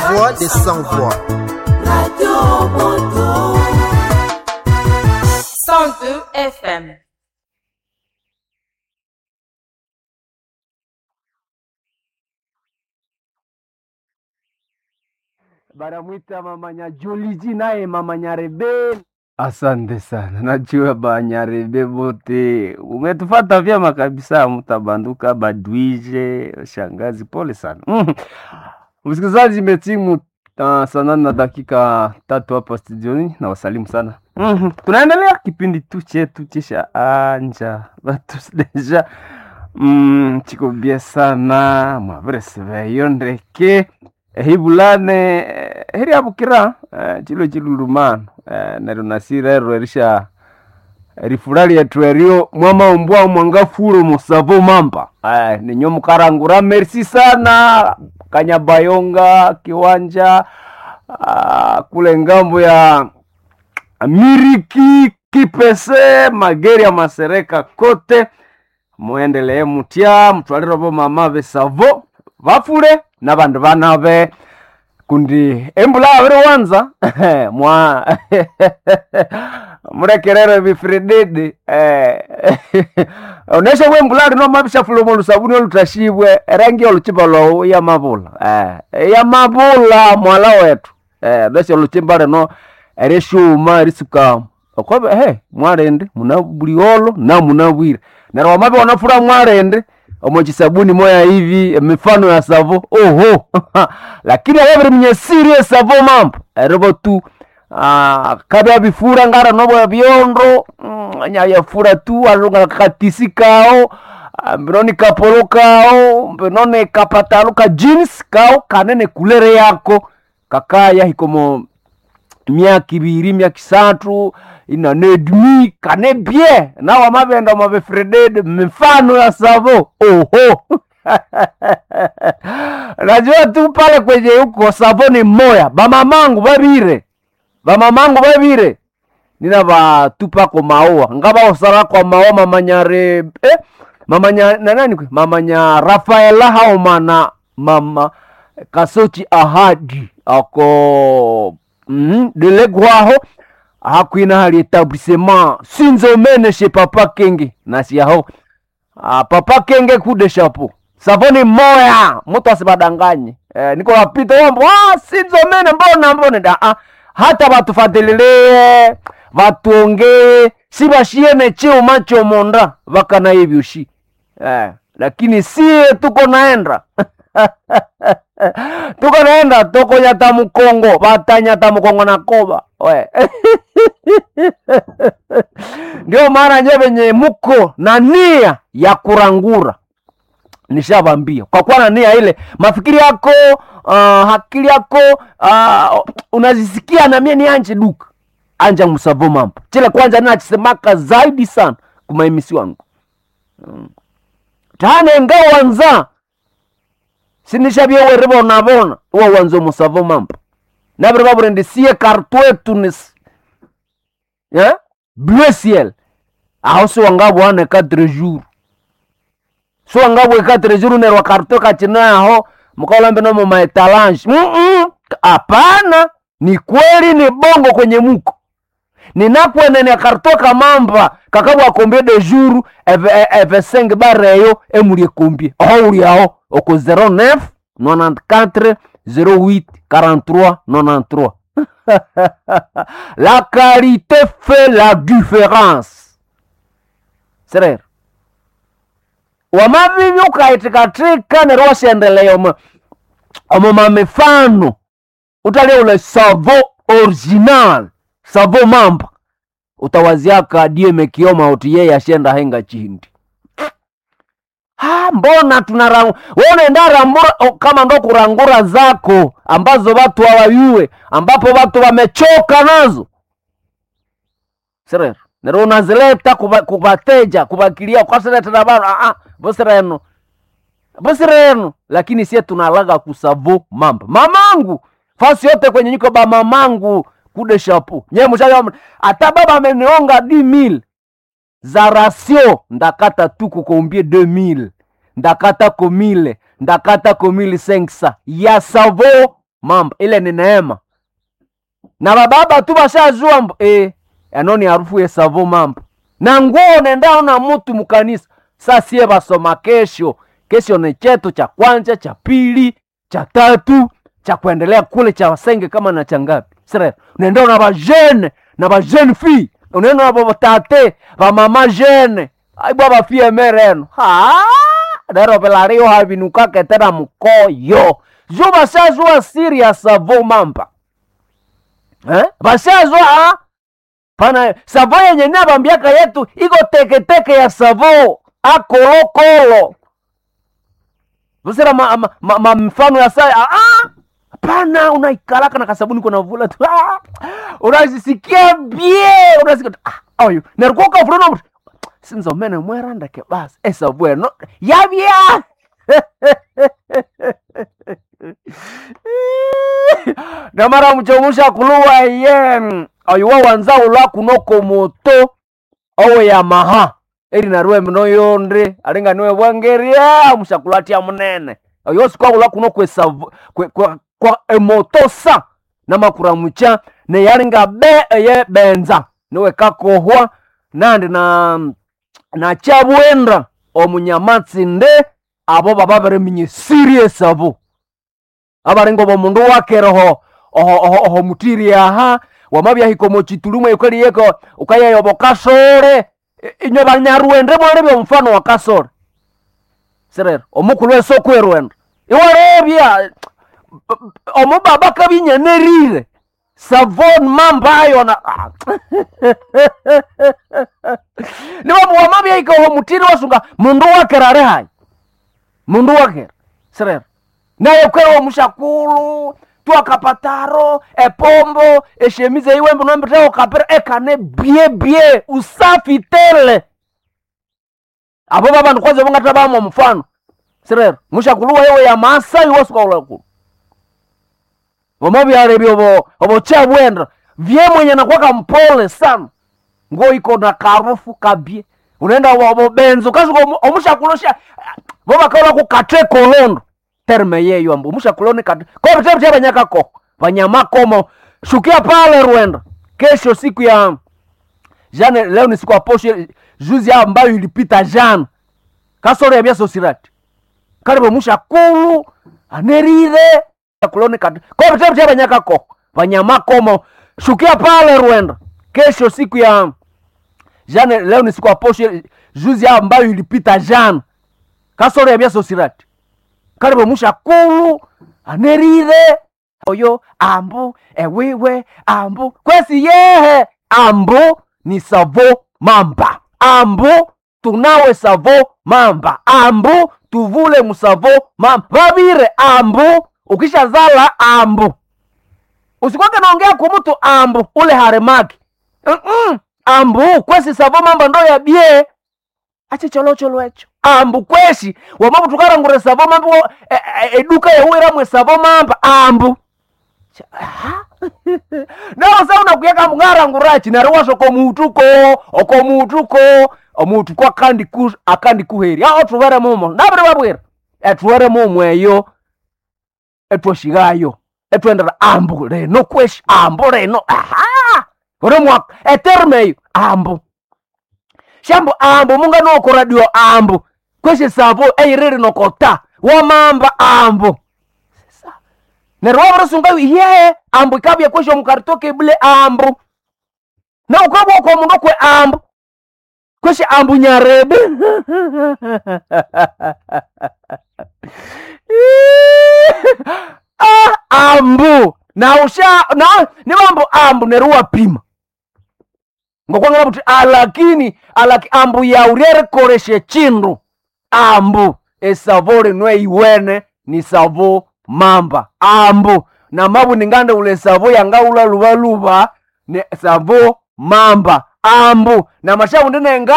voix des sans-voix. Radio Moto. 102 FM. banamwita mama Nyajuliji naye mama Nyarebe. Asante sana, najua Banyarebe bote umetufata vyema kabisa, mtabanduka badwije shangazi, pole sana mm. Msikilizaji, imetimu uh, saa nane na dakika tatu hapa studioni, na wasalimu sana mm. Tunaendelea kipindi tu chetu chisha anja batu deja mm, chiko bie sana mwavereseveyo ndeke ehibulane eh, heriabukira eh, chilo chilulumano eh, neryo nasirero erisha rifura lyetu erio mwamaumbwa mwangafulo musavo mamba eh, ninyo mukarangura merci sana kanyabayonga kiwanja ah, kule ngambo ya miriki kipese mageri ya masereka kote muendelee mutya mutwalire bo mama besavo bafule nabandu banabe kundi embula abiri wanza mwa murekerere bifirididi eh, onesha bwe embula lino mabishafula omu lusabuni olutashibwe erangi oluchimba lwawu yamabula eh, yamabula mwala wetu eh, onesha oluchimba lino erishuma erisuka okobe he mwarende muna buliolo na muna bwire neryo wamabe wanafura mwarende omochisabuni moya hivi mifano ya savo oho lakini awaviri mnye serious savo mambo erivo tu ah, kabya bifura ngara nobo byondo mm, nyayafura tu alunga katisi kao ah, mbinoni kapolo kao mbinoni kapatalo ka jeans kao kanene kulere yako kakaya hikomo myaka ibiri myaka isatu inanedmi kane bie nawa mabenda mabefredede mifano ya savo oho najua tu pale kwenye huko savo ni moya bamamangu babire bamamangu babire nina batupako maua ngaba osara kwa maua mamanyare eh? mamanya nanani kwe mamanya rafaela haomana mama kasochi ahadi ako mm, delegwaho hakwina hali etablissement sinzomene she papa kenge nasiyaho ah, papa kenge kude shapo savoni moya mutu asibadanganye eh, niko wapita wambo ah, sinzomene mbona mbone da ah, hata batufatilie vatuongee sibashiene chuma chomonda vakana ivyushi eh, lakini sie tuko naenda tuko naenda toko nyata mukongo batanyata mukongo na koba we ndio maana nye venye muko na nia ya kurangura nishavambia kwa kuwa na nia ile mafikiri yako uh, akili yako uh, unazisikia na mie ni anje duka anja musavo mambo chile kwanza nachisemaka zaidi sana kumaimisi wangu mm. tane ngawanza sinishavyewe rivonavona uwa wanza musavo mambo naviri vavurendisie kartwetunis yeah? bleu ciel aho siwangavwane quatre jour siwangavwe quatre jour nerwa kartwe kachina aho mukaolambe nomo maetalange hapana ni kweli ni bongo kwenye muko ninakwenene kartwe kamamba kakabwa kombie de jour eve, eve 5 bareyo emulie kombie oho uli aho oko 09 94 08 43 93 la qualité fait la différence serero wamavivi ukaitikatika nero washendelea omo omo mamifano utalia ule savo original savo mamba utawaziaka dieme kioma uti yeye ashenda henga chindi ha, mbona tunarangura unaenda rambura o, kama ndo kurangura zako ambazo watu hawayue ambapo watu wamechoka nazo serero nero unazileta kuba- kubateja kubakilia kwasiletera bano aa bosireno bosireno lakini sie tunalaga kusavo mamba mamangu fasi yote kwenye nyiko ba mamangu kude shapu nye mushayo ata baba amenionga di mil za rasio ndakata tu kukombie 2000 ndakata komile ndakata komili senksa ya savo mamba ile ni neema na bababa tu bashajua mbo eh, ano ni harufu ya savo mamba na nguo nendao na mutu mukanisa sa sie basoma kesho kesho ni chetu cha kwanza cha pili cha tatu cha kuendelea kule cha wasenge kama na cha ngapi sere unaenda na bajene na bajene fi unaenda na batate bamama jene aibwa bafie mereno ha dero pelario havinukake tena mkoyo jo bashazwa siri ya savo mamba eh? bashazwa pana savo yenye nabambiaka yetu iko teketeke ya savo akolokolo Usira ma, ma, ma, ma mfano ya saa ah, ah, hapana unaikalaka na kasabuni kuna vula tu ah, unazisikia bie unasikia tu, ah, oyo narikoka fulano mtu sinzo mene mweranda ke basi esa bueno yabya namara muchomusha kuluwa ye oyuwa wanza ulwa kunoko moto owe yamaha eri narue mino yonde alinga niwe bwangeria mushakulatia munene oyo sikwagula kuno kwesavu kwe, kwa, kwa emoto sa namakura mucha neyalinga be eye benza niwe kakohwa nandi na na chabwenda omunyamatsi-nde abo baba bareminya serious abo abaringo bomundu wakereho oho, oho, oho mutiri aha wamabyahika mochitulumu ekoliyeko ukayeyobo kasore I- inyo banyarwende mwarebya omufano wa kasore serero omukulu esoko erwenda iwarebya omubaba kabinyanerire savon mambayo na Ah. niwamu wamabyaika oho mutiri wasunga mundu wakera ari hayi mundu wakera serero naye kwewo mushakulu twakapataro epombo eshemize iwembe nombeteo kapera ekane bie bie usafi tele abo babandu kwanza bongata bamo mfano sirero mushakulu wewe ya masai wasukaulakulu omobyalebya obo obochabwenda vye mwenye nakwaka mpole sana ngo iko na karufu kabie unaenda obo- obo benzo kasuka omushakulosha bobakaula kukate kolondo terme yeyo ambu mushakuloni kate ko vitendo vya banyakako banyamakomo shukia pale rwenda kesho siku ya jana leo ni siku ya posho juzi ambayo ilipita jana kasoro ya byasosirati karibu mushakulu anerire kuloni kate ko vitendo vya banyakako banyamakomo shukia pale rwenda kesho siku ya jana leo ni siku ya posho juzi ambayo ilipita jana kasoro ya byasosirati karibu mushakulu anerire oyo ambu ewiwe ambu kwesi yehe ambu ni savo mamba ambu tunawe savo mamba ambu tuvule musavo mamba vavire ambu ukishazala ambu usikwake naongea kumutu ambu ule haremaki Mm-mm. ambu kwesi savo mamba ndo yabie ache cholocholo echo ambu kweshi wamabu tukarangure savo mambo e, e, eduka yauiramwe savo mamba ambu Cha- aha. nawo sa unakuyeka mung'arangurachi nari washo komutuko okomutuko omutuko akandi ku akandi kuheri ao tuvere mumo naviri vavwira etuvere mumo eyo etwoshigayo etwendera ambu reno kweshi ambu reno aha uri mwaka eterme eyo ambu shambo ambu munga noko radio ambu kweshe savo eiriri nokota wamamba ambu neryo wavirisunga ye ambu ikabya kweshe omukaritoke bule ambu na ukabwa kwa mundu kwe ambu kweshe ambu nyarebe ah, ambu na usha na nivambo ambu neryo wapima ngokwangana kuti alakini alaki ambu yauryerekoreshe chindu ambu esavo linwe iwene ni savo mamba ambu na mabu ningande ule savo yangaula luvaluva ne savo mamba ambu na mashavu ndinenga